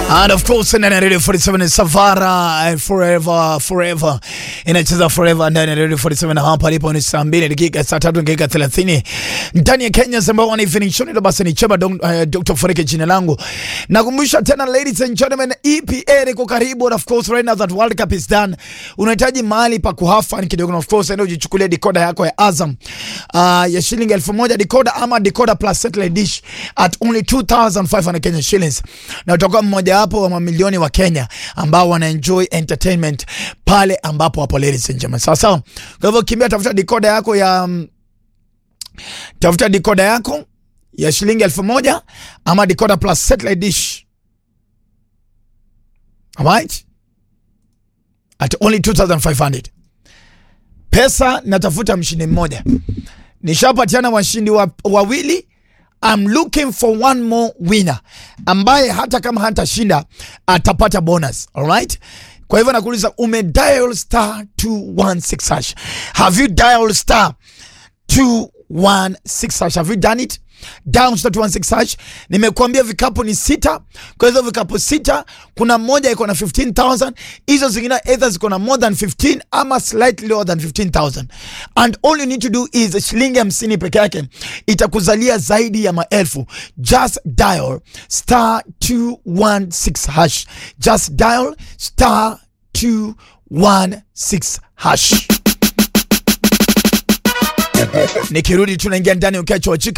And of course ndani ya Radio 47 Savara forever forever inacheza forever ndani ya Radio 47 hapa alipo ni saa 2 dakika saa 3 dakika 30 ndani ya Kenya samba wana evening show ndio basi ni chema uh, Dr. Funike jina langu nakumbusha tena ladies and gentlemen EPA liko karibu and of course right now that World Cup is done unahitaji mahali pa kuhafa kidogo of course ndio ujichukulie decoder yako ya Azam uh, ya shilingi 1000 decoder ama decoder plus satellite dish at only 2500 Kenya shillings na utakuwa mmoja wapo wa mamilioni wa Kenya ambao wana enjoy entertainment pale ambapo wapo ladies and gentlemen. Sawa sawa. Kwa hivyo kimbia, tafuta decoder yako ya um, tafuta decoder yako ya shilingi elfu moja ama decoder plus satellite dish. Alright? At only 2500. Pesa natafuta mshindi mmoja. Nishapatiana washindi wa, wawili I'm looking for one more winner ambaye hata kama hatashinda atapata bonus. Alright? Kwa hivyo nakuuliza ume dial star 216 hash. Have you dialed star 216 hash? Have you done it? Down star 216 hash. Nimekuambia vikapu ni sita. Kwa hizo vikapu sita, kuna moja iko na 15000, hizo zingine either ziko na more than 15 ama slightly lower than 15000. And all you need to do is shilingi 50 peke yake itakuzalia zaidi ya maelfu. Just dial star 216 hash. Just dial star 216 hash. Nikirudi tunaingia ndani ukiachoachika